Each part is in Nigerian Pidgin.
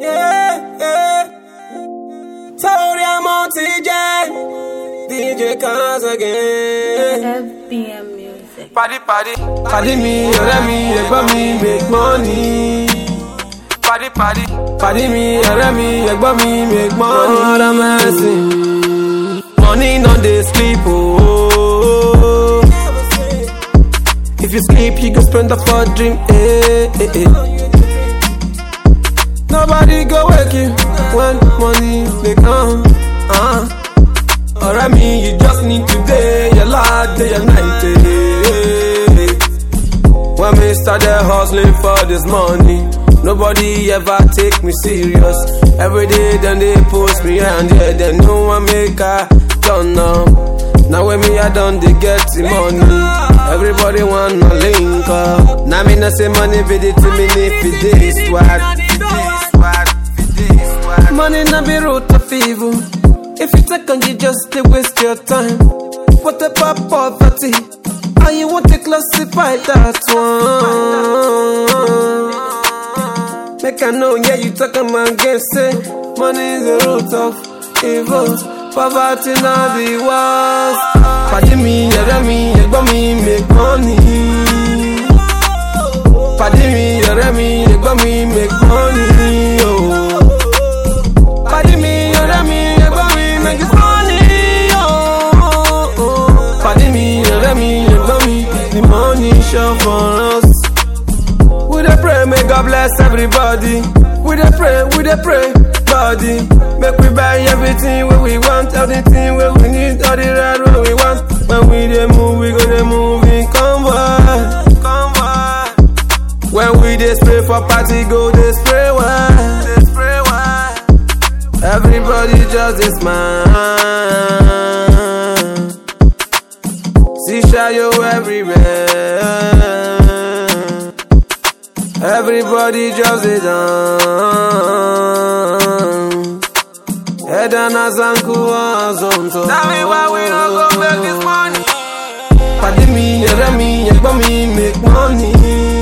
Yeah, yeah. Told I'm on TJ. DJ Cuz again. FBM Music. Paddy, paddy. Paddy me, ọ̀rẹ́ mi, ẹ̀gbọ́n mi, make money. Paddy, paddy. Paddy me, ọ̀rẹ́ mi, ẹ̀gbọ́n mi, make money. Lord have mercy. Money no dey sleep, oh. If you sleep, you go spend up for dream, eh, eh, eh. Nobody go wake you when money dey come. Uh. Ọ̀rẹ́ mi, you just need to day your life, day your night. Eh. When me started hustling for this money, nobody ever take me serious. Every day then they post me and yeah, then no one make I turn up. Now when me I done they get the money. Everybody wanna link up. Now me not say money with it to me if it is swag. Money not be root of evil. If you take on you just they waste your time. What about poverty? How you want to classify that one? Make I know, yeah, you talk about get say money is the root of evil. Poverty not the worst. Pàdé mi, ọ̀rẹ́ mi, ẹ̀gbọ́n mi, make money. Pàdé mi, ọ̀rẹ́ mi, ẹ̀gbọ́n mi, make money. Oh. Pàdé mi, ọ̀rẹ́ mi, ẹ̀gbọ́n mi, make this money. Oh. oh. Pàdé mi, ọ̀rẹ́ mi, ẹ̀gbọ́n mi, the money sure for us. We dey pray, may God bless everybody. We dey pray, we dey pray, body. Make we buy everything wey we want, everything wey we need, all the right wey we want. When we dey move, we go dey move in convoy. Convoy. When we dey spray for party, go dey spray wine. Dey spray wine. Everybody just dey smile. See shayo everywhere. Everybody just dey dance. Head and as uncle was on top. Tell me why we don't go make this money. Pàdé mi, ọ̀rẹ́ mi, ẹ̀gbọ́n mi, make money.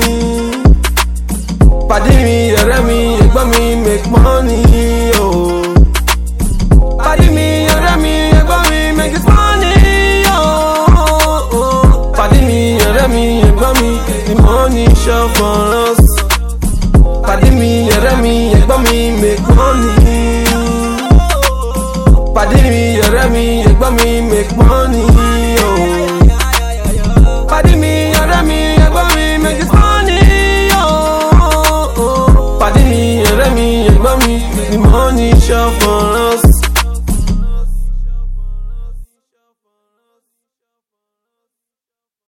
Pàdé mi, ọ̀rẹ́ mi, ẹ̀gbọ́n mi, make money. Oh. Pàdé mi, ọ̀rẹ́ mi, ẹ̀gbọ́n mi, make this money. Oh. oh. Pàdé mi, ọ̀rẹ́ mi, ẹ̀gbọ́n mi, the money sure for us. Pàdé mi, ọ̀rẹ́ mi, ẹ̀gbọ́n mi, make money. Pàdé mi, ọ̀rẹ́ mi, ẹ̀gbọ́n mi, make money. Oh. Pàdé mi, ọ̀rẹ́ mi, ẹ̀gbọ́n mi, make this money. Oh. Pàdé mi, ọ̀rẹ́ mi, ẹ̀gbọ́n mi, the money sure for us.